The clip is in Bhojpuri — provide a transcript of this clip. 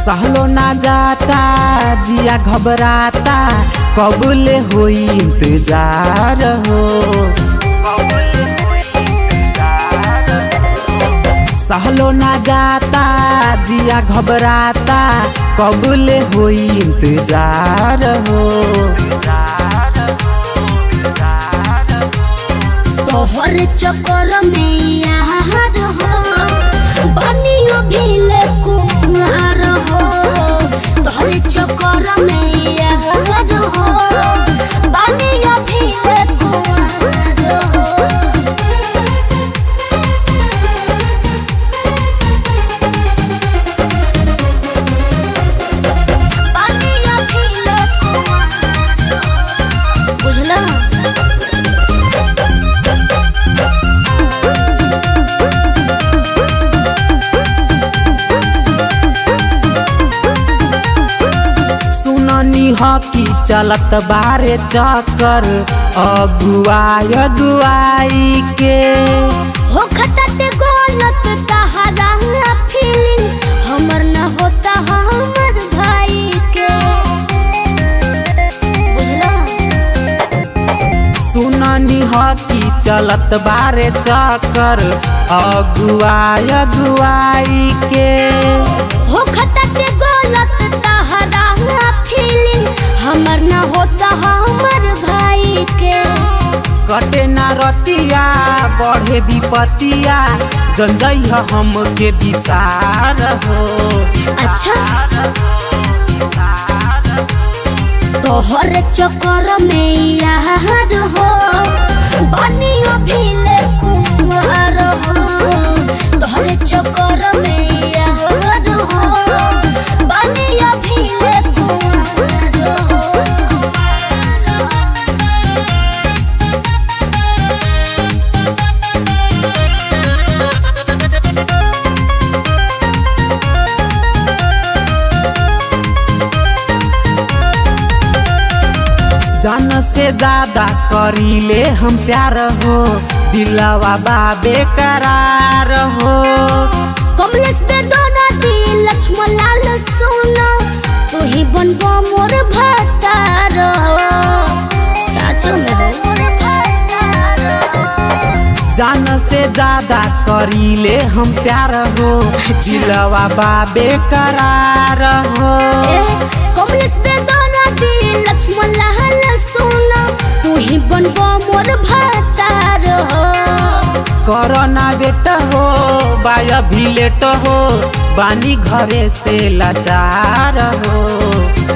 सहलो ना जाता जिया घबराता कबूले होई इंतजार हो सहलो ना जाता जिया घबराता कबूले होई इंतजार हो तोहर चक्कर में यार हो बनियो भीले कुमार हो तोहर चक्कर में यार हो बनियो भीले कुमार हो बनियो भीले कुमार हो बुझला सुननी ह कि चलत बारे चक्कर अगुआय अगुआई के हो खटत गोलत तहरा फीलिंग हमर न होता हमर भाई के बुझला सुननी ह कि चलत बारे चक्कर अगुआय अगुआई के हो खटत गोलत तहरा फीलिंग हमर न होता हमर भाई के कटे ना रतिया बढ़े विपतिया जंजई ह हमके विसार हो अच्छा तोहर चक्कर में यार हो बनियो भीले कुमार हो तोहर चक्कर में यार हो बनियो भीले कुमार हो जन से ज्यादा करीले हम प्यार हो दिलवा बाबे करार हो कमलेश पे दोना दी लक्ष्मण लाल सोना तू ही बनबो मोर भतार साचो में हो जान से ज्यादा करीले हम प्यार हो दिलवा बाबे करार हो ए, कमलेश पे दोना दी लक्ष्मण लाल सोना तू ही बनबो मोर भतार करना बेट हो बाया भी लेट हो बानी घरे से लाचार हो